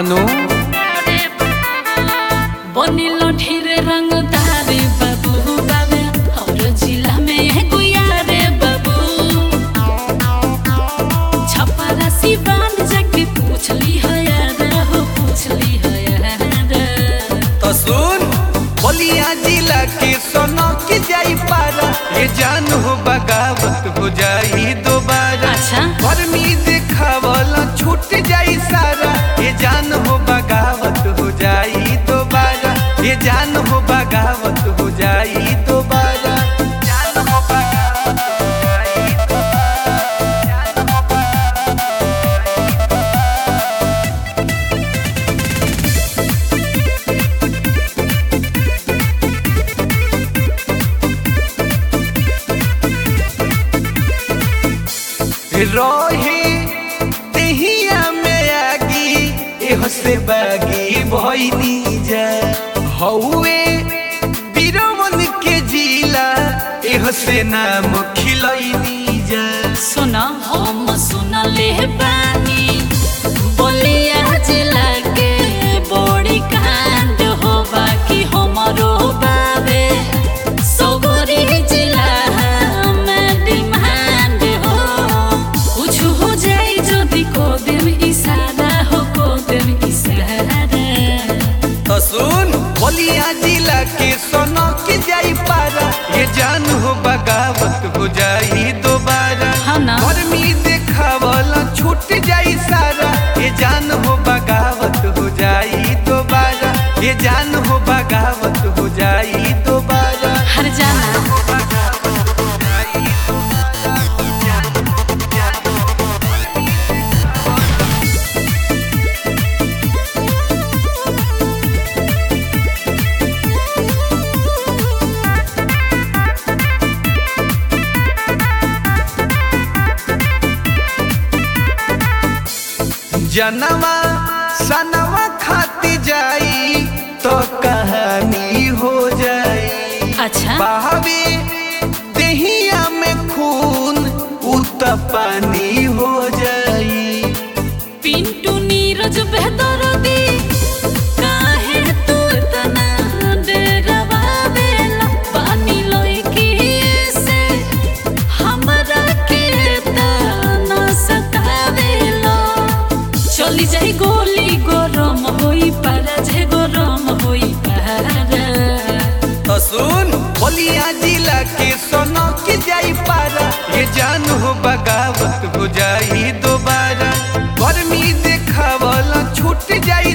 हानो बनिल ढेर रंगदारे बाबू बाबे और जिला में एगो यारे बाबू छपरा सिवान जाके पूछली है यार हो पूछली है यार तो सुन बलिया जिला के सोनो के जाई पारा ये जान हो बगावत हो जाई दोबारा अच्छा गर्मी देखावला छूट जाई सारा ये जान हो बगावत हो जाई दोबारा ये जान हो बगावत हो जाई दोबारा जान हो बगावत हो जाई दोबारा। जान हो रहे तेहिया में आगी एहो से बागी भइनी जा हौए बीरमन के जिला एहो से नाम खिलैनी जा सुना हम सुनले बानी बलिया जिला के बड़ी कांड हो बाकी हमरो बाबे सगरी जिला में डिमांड हो कुछ हो जाई जदि को देव इशारा हो को देव इशारा तो सुन बलिया जिला के सोनो के जाई पारा ये जान हो बगावत हो जाई दोबारा हाँ ना गर्मी देखावला छूट जाई सारा ये जान हो बगावत हो जाई दोबारा ये जान हो बगावत हो जाई दोबारा हर जाना जनवा सनवा खाती जाई तो कहानी हो जाई अच्छा बहावे देहिया में खून उत पानी हो जाई पिंटू नीरज बेहतर दी काहे तू इतना डरवा देला पानी लोई की से हमरा के तना सतावेला चली जाई गोली गरम होई पारा जे गरम होई पारा तो सुन बलिया जिला के सोनो के जाई पारा ये जान हो बगावत हो जाई दोबारा गर्मी देखावला छूट जाई